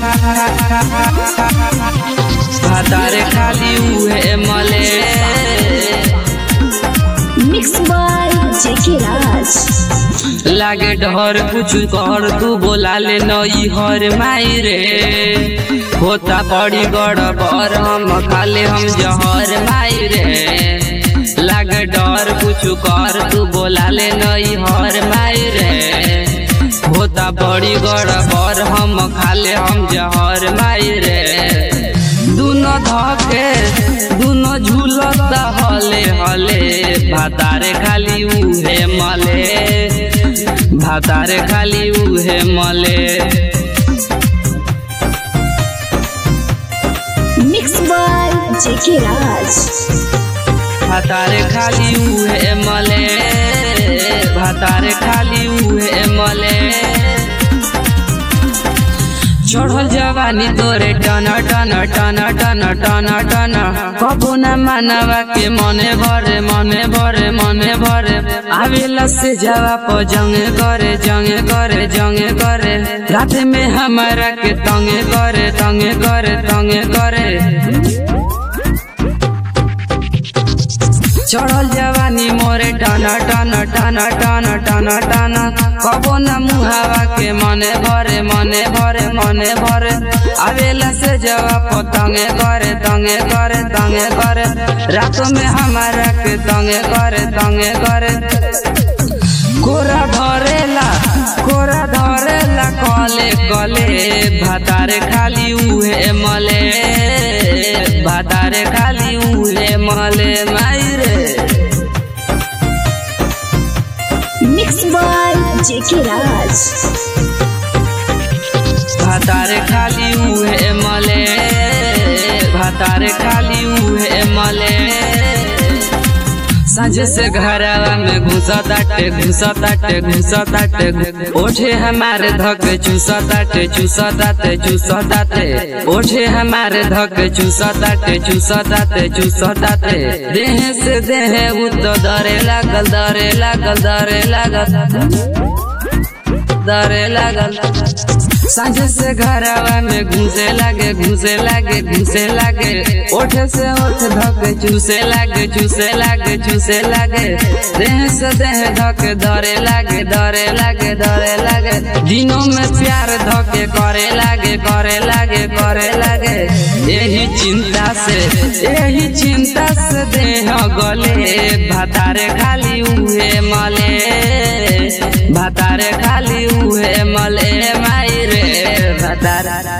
भातारे खाली उहे मले मिक्स बाय जेके राज लागे डर कुछ कर तू बोला ले नई हर माई रे होता पड़ी गड़बड़ हम खाले हम जहर माई रे लागे डर कुछ कर तू बोला ले नई हर माई रे होता बड़ी गड़बड़ हम खाले हम जहर माई रे दुनो धके दुनो झूलता हले हले भातारे खाली उहे मले भातारे खाली उहे मले मिक्स बाय जेके राज भातारे खाली उहे मले भातारे खाली उहे मले चढ़ल जवानी तोरे टन टन टन टन टन टन कबो न मानवा के मने भरे मने भरे मने भरे आवेला से जावा प जंगे करे जंगे करे जंगे करे रात में हमारा के तंगे करे तंगे करे तंगे करे चढ़ल जवानी मोरे टन टन टन टन टन टन कबो न मुहावा के मने भरे मने भरे मने भरे आवेला से जवाब तंगे करे तंगे करे तंगे करे रातों में हमारा के तंगे करे तंगे करे कोरा धरेला कोरा धरेला कले कले भातारे खाली उहे मले भातारे खाली उहे मले माई रे मिक्स बाय जेके राज भातारे खाली उहे मले भातारे खाली उहे मले साझे से घरवा में घुसा ताटे घुसा ताटे घुसा ताटे ओठे हमारे धक चूसा ताटे चूसा ताटे चूसा ताटे ओठे हमारे धक चूसा ताटे चूसा ताटे चूसा ताटे देह से देह उ तो दरे लागल दरे लागल दरे लागल दरे लागल साझे से घरवा में घुसे लागे घुसे लागे घुसे लागे ओठे से ओठ धके चूसे लागे चूसे लागे चूसे लागे देह से देह धके धरे लागे धरे लागे धरे लागे दिनों में प्यार धके करे लागे करे लागे करे लागे यही चिंता से यही चिंता से देह गले भातारे खाली उहे मले भातारे खाली उहे मले माई रे भातारा